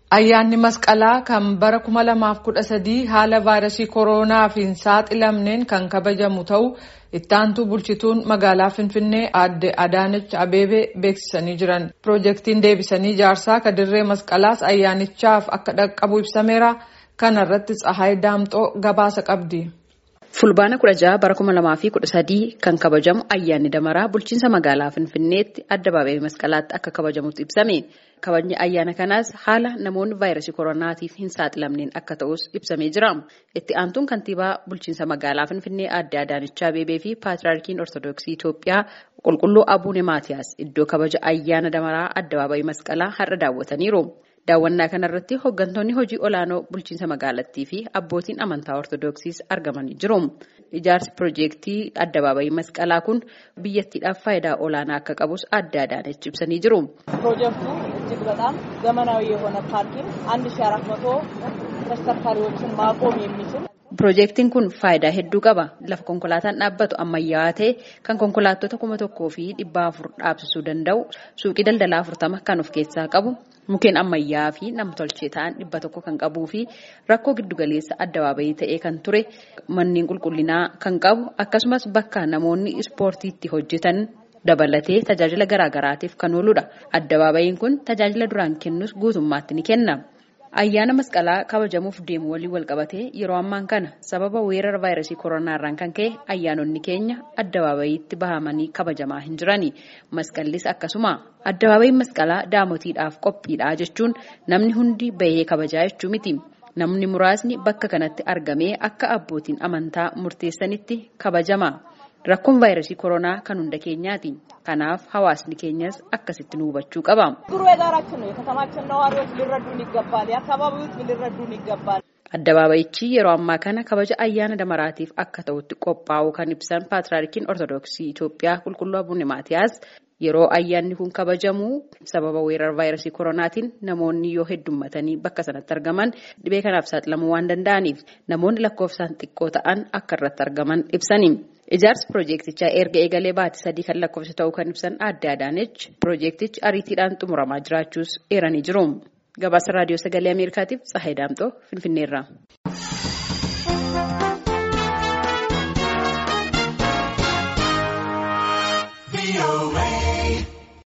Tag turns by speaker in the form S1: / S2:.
S1: Ayyaanni masqalaa kan bara 2013 haala vaayirasii kooronaaf hin saaxilamneen kan kabajamu ta'uu itti aantuu bulchituun magaalaa Finfinnee aadde Adaanech Abeebee beeksisanii jiran. Piroojeektiin deebisanii ijaarsaa kadirree masqalaas ayyaanichaaf akka dhaqqabu ibsameera. Kana irratti Tsahaay Daamxoo gabaasa qabdi.
S2: Fulbaana 16 bara 2013 kan kabajamu ayyaanni damaraa bulchiinsa magaalaa Finfinneetti addabaabayii masqalaatti akka kabajamutti ibsame. Kabajni ayyaana kanaas haala namoonni vaayirasii koronaatiif hin saaxilamneen akka ta'us ibsamee jira. Itti aantuun kantiibaa bulchiinsa magaalaa Finfinnee aadde Adaanech Abeebee fi Paatiraarkiin Ortoodooksii Itoophiyaa qulqulluu Abuune Maatiyaas iddoo kabaja ayyaana damaraa addabaabayii masqalaa har'a daawwataniiru. Daawwannaa kanarratti hooggantoonni hojii olaanoo bulchiinsa magaalattii fi abbootiin amantaa ortoodooksiis argamanii jiru. Ijaarsi piroojeektii addabaabayii masqalaa kun biyyattiidhaaf faayidaa olaanaa akka qabus aadde Adaanech ibsanii jiru.
S3: ፕሮጀክቱ እጅግ በጣም ዘመናዊ የሆነ ፓርኪንግ አንድ ሺ አራት መቶ ተሽከርካሪዎችን ማቆም የሚችል
S2: Piroojeektiin kun faayidaa hedduu qaba. Lafa konkolaataan dhaabbatu ammayyaawaa ta'e kan konkolaattota kuma tokkoo fi dhibba afur dhaabsisuu danda'u suuqii daldalaa afurtama kan of keessaa qabu mukkeen ammayyaa'aa fi nam-tolchee ta'an dhibba tokko kan qabuu fi rakkoo giddugaleessa addabaabayii ta'ee kan ture manneen qulqullinaa kan qabu akkasumas bakka namoonni ispoortiitti hojjetan dabalatee tajaajila garaagaraatiif kan ooludha. Addabaabayiin kun tajaajila duraan kennus guutummaatti ni kenna. Ayyaana masqalaa kabajamuuf deemu waliin walqabatee yeroo ammaan kana sababa weerara vaayirasii koronaarraan kan ka'e ayyaanonni keenya addabaabayiitti bahamanii kabajamaa hin jirani. Masqallis akkasuma addabaabayiin masqalaa daamotiidhaaf qophiidha jechuun namni hundi bahee kabajaa jechuu miti. Namni muraasni bakka kanatti argamee akka abbootiin amantaa murteessanitti kabajama. Rakkoon vaayirasii koronaa kan hunda keenyaati. Kanaaf hawaasni keenyas akkasitti nu hubachuu qaba.
S3: ችግሩ የጋራችን ነው። የከተማችን ነዋሪዎች ሊረዱን ይገባል። የአካባቢው ሕዝብ ሊረዱን ይገባል።
S2: Addabaabayichi yeroo ammaa kana kabaja ayyaana damaraatiif akka ta'utti qophaa'u kan ibsan Paatiraarkiin Ortoodooksii Itoophiyaa Qulqulluu Abuune Maatiyaas yeroo ayyaanni kun kabajamu sababa weerara vaayirasii koronaatiin namoonni yoo heddummatanii bakka sanatti argaman dhibee kanaaf saaxilamuu waan danda'aniif namoonni lakkoofsaan xiqqoo ta'an akka irratti argaman ibsani. Ijaarsi piroojeektichaa erga eegalee baatii sadii kan lakkoofsa ta'uu kan ibsan aadde Adaanech piroojeektichi ariitiidhaan xumuramaa jiraachuus eeranii jiru. Gabaasa raadiyoo sagalee Ameerikaatiif Tsahaay Daamxoo Finfinneerraa.